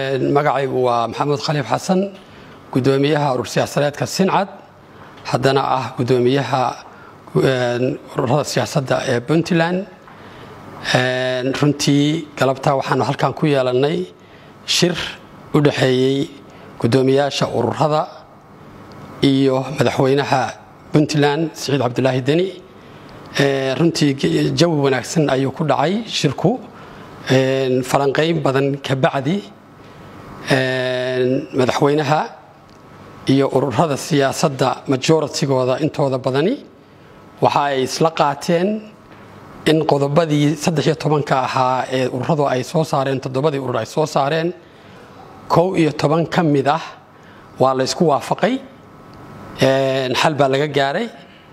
magacaygu waa maxamuud khaliif xasan gudoomiyaha urur siyaasadeedka sincad haddana ah gudoomiyaha ururada siyaasadda ee puntland runtii galabta waxaanu halkan ku yeelannay shir u dhexeeyey gudoomiyaasha ururada iyo madaxweynaha puntland siciid cabdulaahi deni runtii jawi wanaagsan ayuu ku dhacay shirku falanqayn badan ka bacdi madaxweynaha iyo ururada siyaasadda majoratigooda intooda badani waxa ay isla qaateen in qodobadii saddex iyo tobanka ahaa ee ururadu ay soo saareen toddobadii urur ay soo saareen kow iyo toban ka mid ah waa la ysku waafaqay xal baa laga gaaray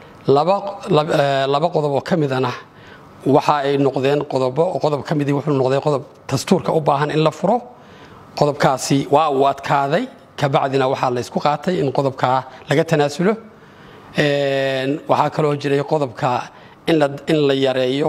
laba qodob oo ka midana waxa ay noqdeen qodobo qodob ka midii wuxuu noqday qodob dastuurka u baahan in la furo qodobkaasi waa uu adkaaday kabacdina waxaa la ysku qaatay in qodobkaa laga tanaasulo waxaa kaloo jiray qodobka in la yareeyo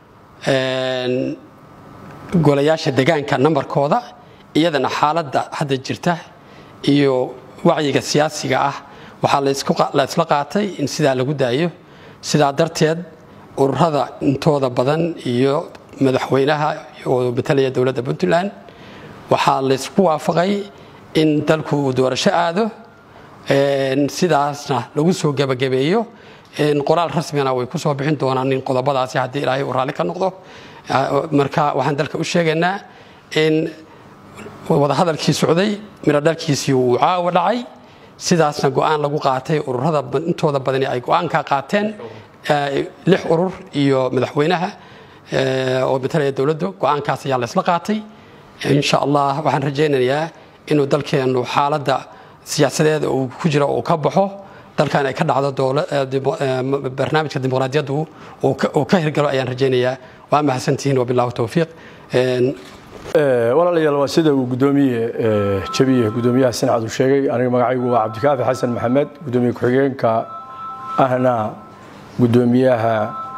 golayaasha degaanka nambarkooda iyadana xaaladda hadda jirta iyo wacyiga siyaasiga ah waxaa la isla qaatay in sidaa lagu daayo sidaa darteed ururada intooda badan iyo madaxweynaha oo matalaya dowladda puntland waxaa laysku waafaqay in dalku uu doorasho aado sidaasna lagu soo gebagabeeyo qoraal rasmigana way ku soo bixin doonaan in qodobadaasi haddii ilaahay uu raalli ka noqdo marka waxaan dalka u sheegaynaa in wadahadalkii socday midho dhalkiisii uu caawa dhacay sidaasna go-aan lagu qaatay ururada intooda badani ay go-aanka qaateen lix urur iyo madaxweynaha oo matalaya dowladdu go-aankaas ayaa laysla qaatay insha allah waxaan rajaynayaa inuu dalkeennu xaaladda siyaasadeeda uu ku jiro uu ka baxo dalkan ay ka dhacdo barnaamijka dimuqraadiyaddu uu ka hirgalo ayaan rajaynayaa waa mahadsantihiin wabilahu towfiiq walaalayaal waa sida uu gudoomiye jabiye gudoomiyaha sincad uu sheegay aniga magacaygu waa cabdikaafi xasan maxamed gudoomiye ku-xigeenka ahna gudoomiyaha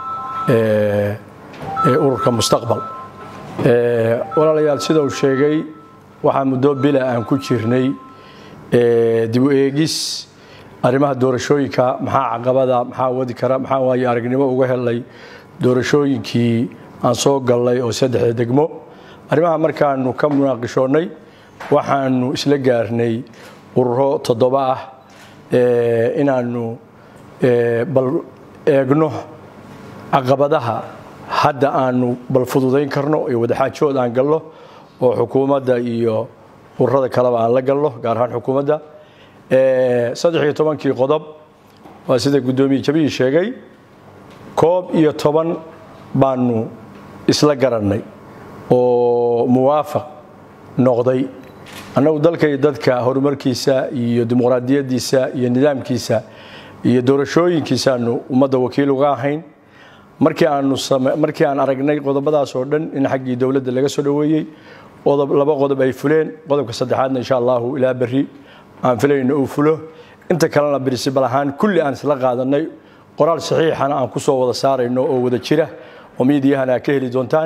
ururka mustaqbal walaalayaal sida uu sheegay waxaa muddo bila aan ku jirnay dib u eegis arrimaha doorashooyinka maxaa caqabada maxaa wadi kara maxaa waaye aragnimo uga helay doorashooyinkii aan soo gallay oo saddexda degmo arrimaha markaanu ka munaaqishoonnay waxaanu isla gaarnay ururo toddoba ah inaannu bal eegno caqabadaha hadda aanu bal fududayn karno iyo wadaxaajood aan galno oo xukuumadda iyo ururada kaleba aan la galno gaar ahaan xukuumadda saddex iyo tobankii qodob waa sida guddoomiye jabiyi sheegay koob iyo toban baanu isla garannay oo muwaafaq noqday annagu dalka iyo dadka horumarkiisa iyo dimuqraadiyaddiisa iyo nidaamkiisa iyo doorashooyinkiisaanu ummadda wakiil uga ahayn markii aanu markii aan aragnay qodobadaas oo dhan in xaggii dowladda laga soo dhoweeyey laba qodob ay fuleen qodobka saddexaadna insha allahu ilaa berri aan filayno uu fulo inta kalena birisibal ahaan kulli aan isla qaadanay qoraal saxiixana aan ku soo wada saarayno oo wada jira oo miidiyahana ka heli doontaan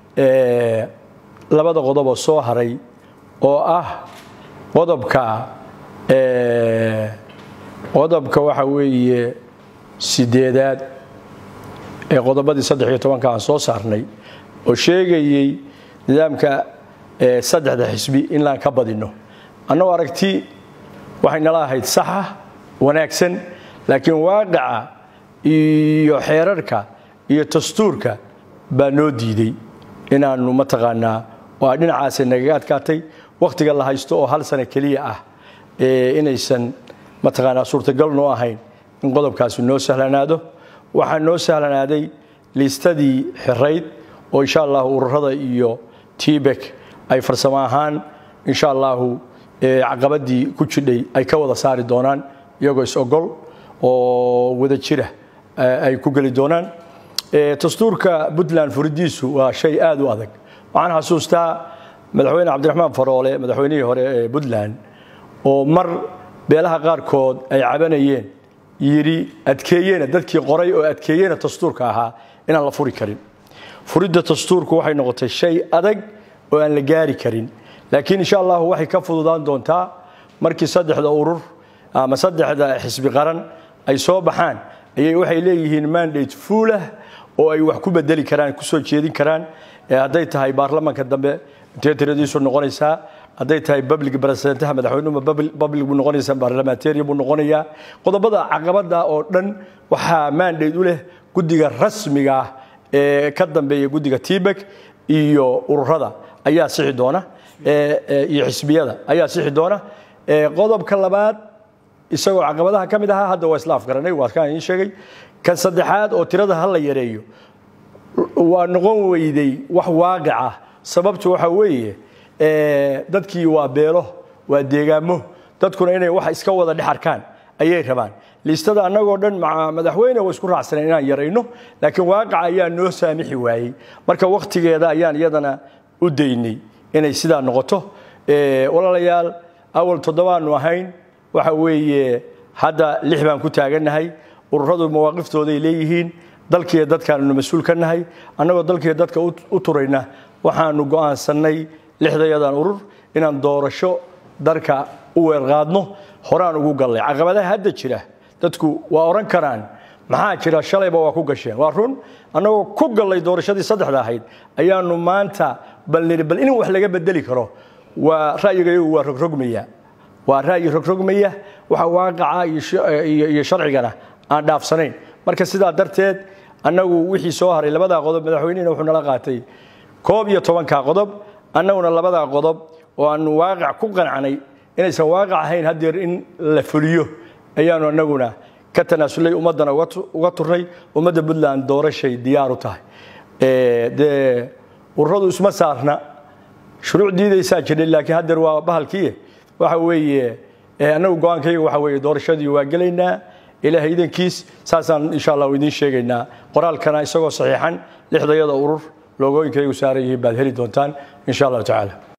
labada qodoboo soo haray oo ah qodobka qodobka waxa weeye sideedaad ee qodobadii saddex iyo tobanka aan soo saarnay oo sheegayey nidaamka saddexda xisbi in laan ka badinno annagoo aragti waxay nala ahayd saxa wanaagsan laakiin waaqaca iyo xeerarka iyo dastuurka baa noo diiday inaannu mataqaanaa waa dhinacaasay nagaga adkaatay wakhtiga la haysto oo hal sano keliya ah inaysan mataqaanaa suurtagal noo ahayn in qodobkaasi noo sahlanaado waxaa noo sahlanaaday liistadii xirayd oo insha allahu ururada iyo tibek ay farsamo ahaan insha allahu caqabadii ku jidhay ay ka wada saari doonaan iyagoo is-ogol oo wada jira ay ku geli doonaan dastuurka puntland furidiisu waa shay aad u adag waxaan xasuustaa madaxweyne cabdiraxmaan faroole madaxweynihii hore ee puntland oo mar beelaha qaarkood ay cabanayeen yidhi adkeeyena dadkii qoray oo adkeeyena dastuurka ahaa inaan la furi karin furidda dastuurku waxay noqotay shay adag oo aan la gaari karin laakiin insha allahu waxay ka fududaan doontaa markii saddexda urur ama saddexda xisbi qaran ay soo baxaan ayay waxay leeyihiin mandate fuulah oo ay wax ku bedeli karaan kusoo jeedin karaan hadday tahay baarlamaanka dambe intee tiradiisu noqonaysaa hadday tahay public presidentaha madaxweynuhu public buu noqonaysaa parliamentarian buu noqonayaa qodobada caqabada oo dhan waxaa mandate u leh guddiga rasmiga ah ee ka dambeeya guddiga tibek iyo ururada ayaa sixi doona iyo xisbiyada ayaa sixi doona qodobka labaad isagoo caqabadaha ka mid ahaa hadda waa isla afgaranay waa kaan idiin sheegay kan saddexaad oo tirada ha la yareeyo waa noqon weyday wax waaqic ah sababtu waxa weeye dadkii waa beelo waa deegaamo dadkuna inay wax iska wada dhex arkaan ayay rabaan liistada annagoo dhan madaxweyne waa isku raacsanay inaan yarayno laakiin waaqica ayaa noo saamixi waayey marka wakhtigeeda ayaan iyadana u daynay inay sidaa noqoto walaalayaal awal toddobaanu ahayn waxa weeye hadda lix baan ku taagannahay ururadu mawaaqiftooday leeyihiin dalkiiyo dadkaannu mas-uul ka nahay annagoo dalkiiyo dadka u turayna waxaanu go'aansannay lixdayadan urur inaan doorasho darka u weerqaadno horaan ugu gallay caqabadaha hadda jira dadku waa odhan karaan maxaa jira shalayba waa ku gasheen waa run annagoo ku gallay doorashadii saddexda ahayd ayaanu maanta balniri bal in wax laga bedeli karo waa ra'yigayagu waa rogrogmaya waa ra'yi rogrogmaya waxa waaqaca iyo sharcigana aan dhaafsanayn marka sidaa darteed annagu wixii soo haray labadaa qodob madaxweynihina wuxuu nala qaatay koob iyo tobanka qodob annaguna labadaa qodob oo aanu waaqic ku qancnay inaysan waaqic ahayn haddeer in la fuliyo ayaanu annaguna ka tanaasulay ummaddana uga turnay ummadda puntland doorashay diyaar u tahay dee ururadu isma saarna shuruuc diidaysaa jiray laakiin haddeer waa bahalkii waxa weeye annagu go-aankayga waxa weeye doorashadii waa gelaynaa ilaahay idankiis saasaan insha allah idiin sheegaynaa qoraalkana isagoo saxiixan lixdayada urur loogooyinkaygu saaran yihiin baad heli doontaan insha allahu tacaala